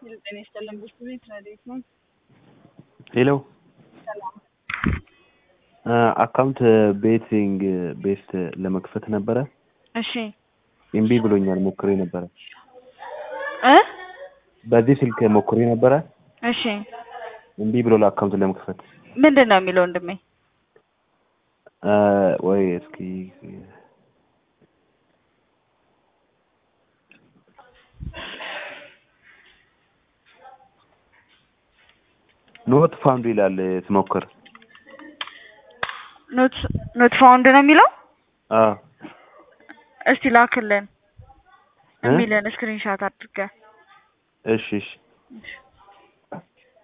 ጤና ይስጥልን ብርቱ ቤት ረዴት ነው። ሄሎ ሰላም አካውንት ቤቲንግ ቤስት ለመክፈት ነበረ። እሺ እምቢ ብሎኛል። ሞክሬ ነበረ። እ በዚህ ስልክ ሞክሬ ነበረ። እሺ እምቢ ብሎ አካውንት ለመክፈት ምንድን ነው የሚለው ወንድሜ? እ ወይ እስኪ ኖት ፋውንድ ይላል ስሞክር። ኖት ኖት ፋውንድ ነው የሚለው። አዎ እስቲ ላክልን እ? የሚለን ስክሪንሻት አድርገህ እሺ እሺ እሺ